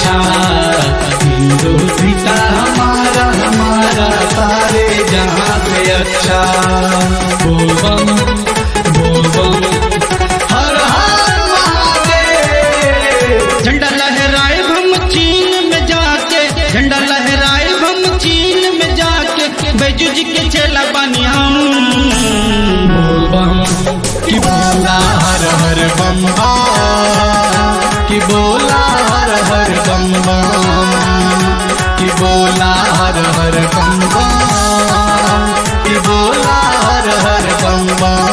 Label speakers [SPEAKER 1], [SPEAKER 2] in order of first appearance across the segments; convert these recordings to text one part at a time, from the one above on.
[SPEAKER 1] अच्छा हिंदू सीता हमारा हमारा सारे जहाँ से अच्छा बोल बम बोल बम हर हर महादेव
[SPEAKER 2] झंडा लहराए हम चीन में जाके झंडा लहराए हम चीन में जाके बैजू जी के चेला बानी हम
[SPEAKER 1] बोल बम कि बोला हर हर बम बम कि बोला हर हर बम बम कि बोला हर हर बम बम कि बोला हर हर बम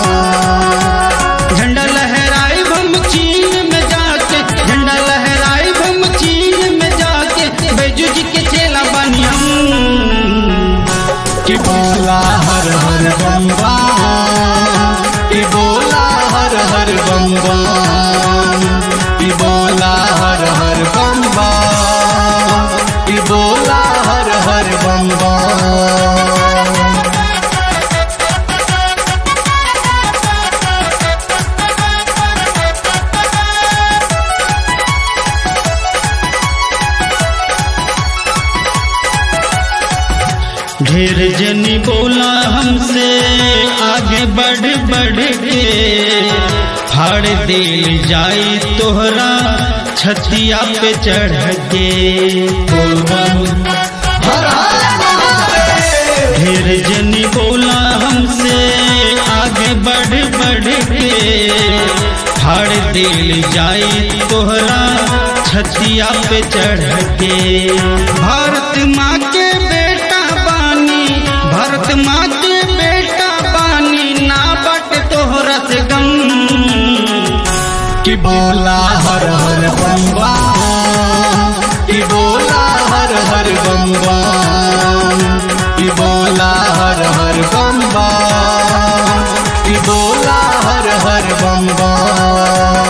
[SPEAKER 1] बम
[SPEAKER 2] झंडा लहराए हम चीन में जाके झंडा लहराए हम चीन में जाके बैजू जी के चेला बानी हम
[SPEAKER 1] कि बोला हर हर बम बम कि बोला हर हर बम बम कि बोला हर हर बम बम कि बोला हर हर बम बम
[SPEAKER 2] ढेर जनी बोला हमसे आगे बढ़ बढ़ के फाड़ दिल जाई तोहरा छतिया पे चढ़ के
[SPEAKER 1] बोल बम हर हर महादेव
[SPEAKER 2] ढेर जनी बोला हमसे आगे बढ़ बढ़ के फाड़ दिल जाई तोहरा छतिया पे चढ़ के भारत माँ के बेटा बानी भारत माँ के बेटा बानी ना बट तोहरा से गम
[SPEAKER 1] कि बोला हर हर बम बम कि बोला हर हर बम बम कि बोला हर हर बम बम कि बोला हर हर बम बम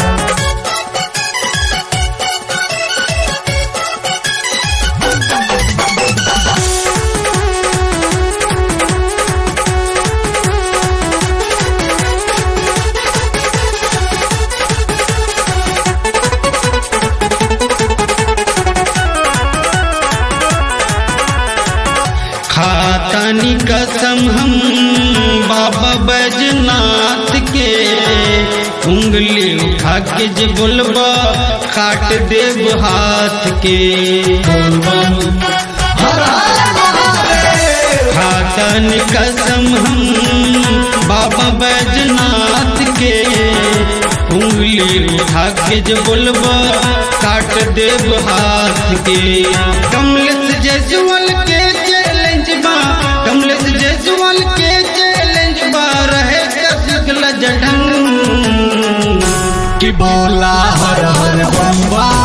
[SPEAKER 2] खातानी कसम हम बाबा बैजनाथ के उंगली उठा के जे बोलबा काट देव हाथ के
[SPEAKER 1] बोल बम हर हर महादेव
[SPEAKER 2] खातन कसम हम बाबा बैजनाथ के उंगली उठा के जे बोलबा काट देव हाथ के कमलेश जयसवाल के चैलेंज बा कमलेश जयसवाल के चैलेंज बा रहे कसिकल जढंग
[SPEAKER 1] कि बोला हर हर बम बम